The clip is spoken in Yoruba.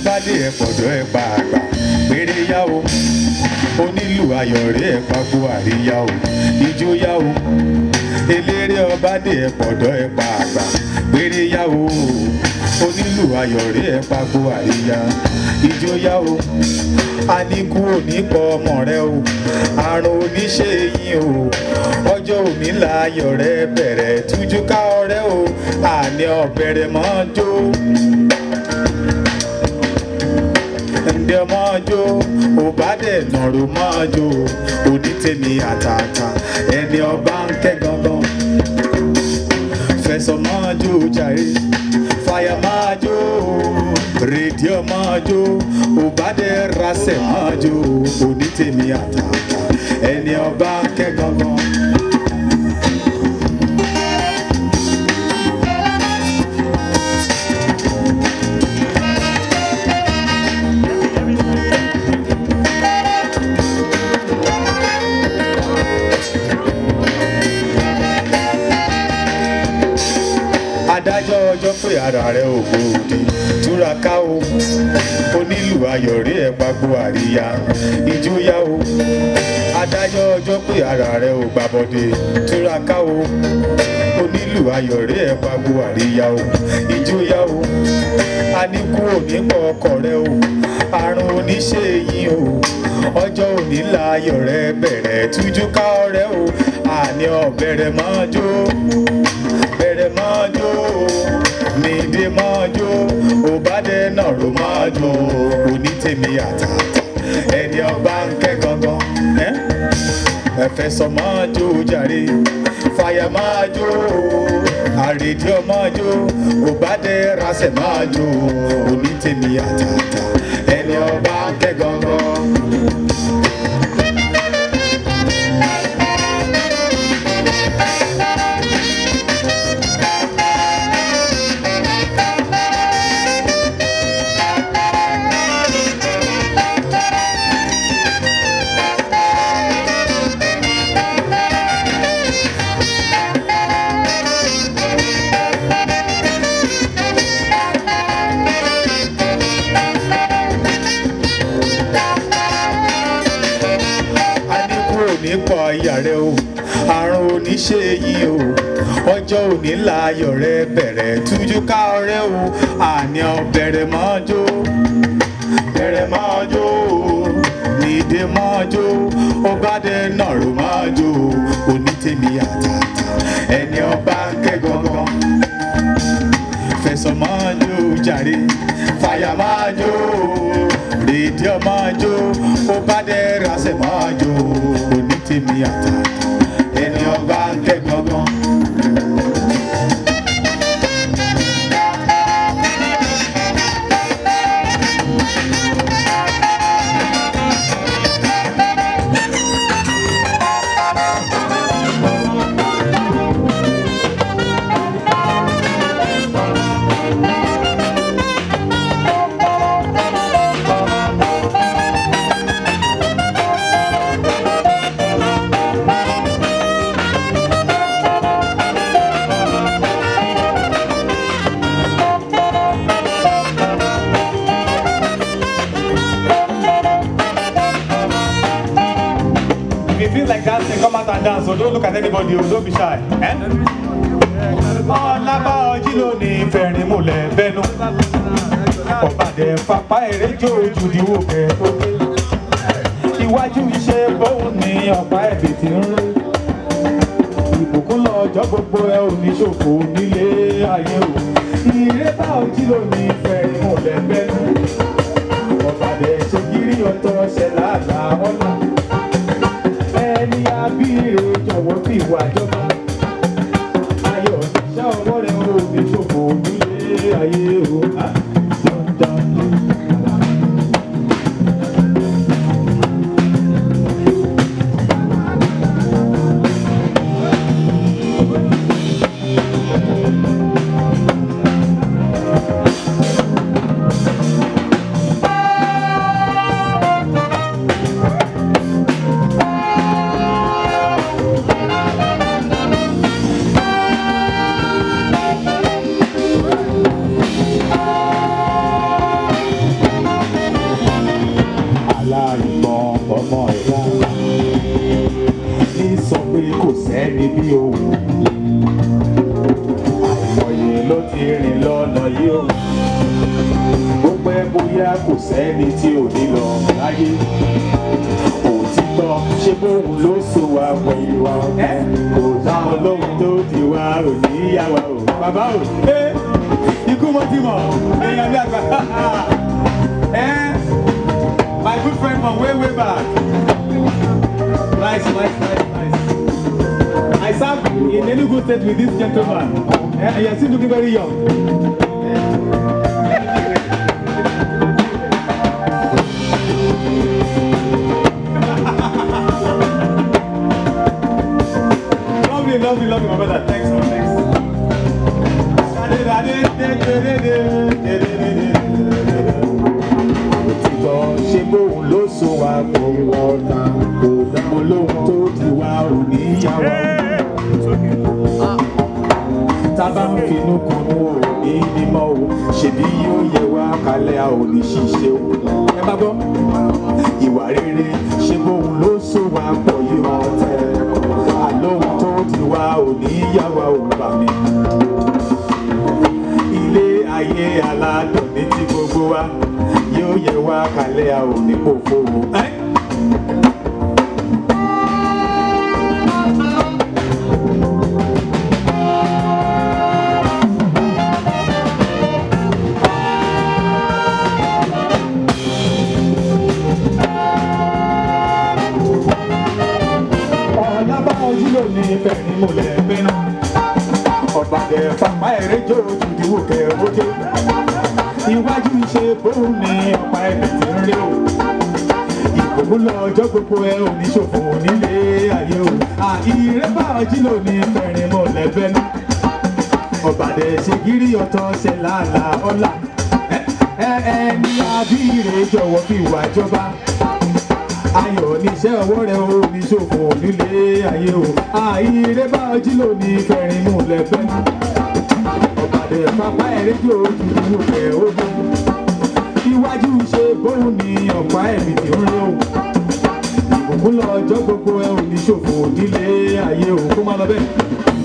ọba dé ẹ pọ̀dọ̀ ẹ pa àgbà péré yá o onílù ayọ̀rẹ́ ẹ pagbo àríyá o ijó yá o eléré ọba dé ẹ pọ̀dọ̀ ẹ pa àgbà péré yá o onílù ayọ̀rẹ́ ẹ pagbo àríyá ijó yá o àníkú òní pọ ọmọ rẹ o àrùn oníṣe yín o ọjọ́ òní láyọ̀ rẹ bẹ̀rẹ̀ tújú ká ọrẹ́ o àní ọ̀bẹ̀rẹ̀ mọ́ jó ǹdẹ mọ́ jó òbádẹ̀ nàró mọ́ jó onítẹ̀mí àtàtà ẹni ọba ń kẹ́ gangan fẹsọ̀ mọ́ jó jàre fàyà máa jó rédíò máa jó òbádẹ̀ rasẹ̀ máa jó onítẹ̀mí àtàtà ẹni ọba ń kẹ́ gangan. adájọ́ ọjọ́ pé ara rẹ̀ ò gbòdì túraká o onílù ayọ̀rí ẹ̀ pagbo àríyá ìjóyà o adájọ́ ọjọ́ pé ara rẹ̀ ò gbàbọ̀dé túraká o onílù ayọ̀rí ẹ̀ pagbo àríyá o ìjóyà o àníkú òní pọ̀ ọkọ̀ rẹ o àrùn oníṣe yín o ọjọ́ òní láyọ̀ rẹ bẹ̀rẹ̀ tújú ká ọrẹ́ o àní ọ̀bẹ̀rẹ̀ máa jó bẹ̀rẹ̀ máa jó nídìí máa jó òbádẹ náà ló máa jó onítèmi àtàtà ẹni ọba ń kẹ́ gangan ẹ́ ẹ̀fẹ̀ sọ máa jó jàre fàyà máa jó àrèdíọ̀ máa jó òbádẹ rasẹ̀ máa jó onítèmi àtàtà ẹni ọba ń kẹ́ gangan. àníkú òní pọ̀ ìyá rẹ o àrùn òní ṣe yín o ọjọ́ òní láyọ̀ rẹ bẹ̀rẹ̀ tújú ká ọrẹ́ o àní ọ̀bẹ̀rẹ̀ máa jó bẹ̀rẹ̀ máa jó nídé máa jó ọbàdẹ náà ló máa jó onítèmi àtàtà ẹni ọba ń kẹ́ gangan fẹsọ̀ máa jó jàre fàyà máa jó rédíò máa jó ó bá dẹ́ rasẹ̀ máa jó onítèmi àtàtà ẹni ọba ń kẹ́ gangan. If you feel like dancing, come out and dance. So don't look at anybody. oh, Don't be shy. Eh? Ọlábá ọjí ló ní fẹ̀rín múlẹ̀ bẹ́nu. Ọ̀bàdẹ fapá eré jó ojú ìdíwò kẹ́ tó dé. Iwájú iṣẹ́ bóun ni ọ̀pá ẹ̀bì ti ń rí. Ìbùkún lọ́jọ́ gbogbo ẹ ò ní ṣòfò nílé ayé o. Ìrẹ́bà ọjí ló ní fẹ̀rín múlẹ̀ bẹ́nu. Ọ̀bàdẹ ṣe gírí ọ̀tọ̀ ṣẹ̀ láàlá ọ̀la ẹni abíire jọ̀wọ́ fi ìwà jọba. ayọ̀ ṣá ọwọ́ rẹ̀ ò ní ṣòfò nílé ayé o. Ah, dandan ni. bóyá kò sẹ́ni tí ò ní lọ láyé òtítọ́ ṣé bóun ló so wa pọ̀ ìwà ẹ̀ kò dá ọlọ́run tó di wa ò ní yá wa o bàbá o ẹ ikú mo ti mọ̀ èèyàn bí àgbà ẹ my good friend from way way back nice nice nice nice I served in Enugu state with this gentleman and he is still looking very young. lovely, lovely, lovely, my brother. Thanks, man. Thanks. Òtítọ́ ṣe bóun ló so wa pọ̀ wọ́ta kò dáhùn olóhùn tó ti wá ò ní yá wa. Tábà ń finú kunú ò ní mímọ́ o, ṣèbí yóò yẹ wá kalẹ̀ a ò ní ṣiṣẹ́ o. Ẹ bá gbọ́, ìwà rere ṣe bóun ló so wa pọ̀ yìí ọ̀tẹ̀. Àlóhùn tó ti wá ò ní yá wa ò bà mí ilé ayé aládùn ní ti gbogbo wa yóò yẹ wá kalẹ̀ a ò ní pòfo o. Ẹ́. ọ̀làbáwọ̀jú ló ní fẹ̀rí múlẹ̀ bẹ́nà ọ̀bàdẹ̀ fapá ẹ̀rẹ́ jó ojúdíwò kẹ̀rọ́jẹ́ iwájú ṣe bóun ní ọ̀pá ẹ̀mí ti ń rí o ìgbòho lọ ọjọ́ gbogbo ẹ oníṣòfò nílé ayé o àìrẹ́bà ọjí ló ní fẹ̀rí múlẹ̀ bẹ́nà ọ̀bàdẹ̀ ṣe gírí ọ̀tọ̀ ṣe làálàá ọ̀la ẹ ẹ ní abíire jọ̀wọ́ fi wà jọba ayọ̀ níṣẹ́ ọwọ́ rẹ̀ o ní ṣòfò nílé ayé o àìrè bá ọjí lónìí fẹ̀rín mú lẹ́fẹ́ ọ̀bàdẹ̀ pápá ẹ̀rẹ́jọ́ ojúdú ẹ̀ ojú iwájú ṣe bóun ní ọ̀pá ẹ̀mí tí ń rí o ìbùkún lọ ọjọ́ gbogbo ẹ̀ ò ní ṣòfò nílé ayé o kó má lọ bẹ́ẹ̀.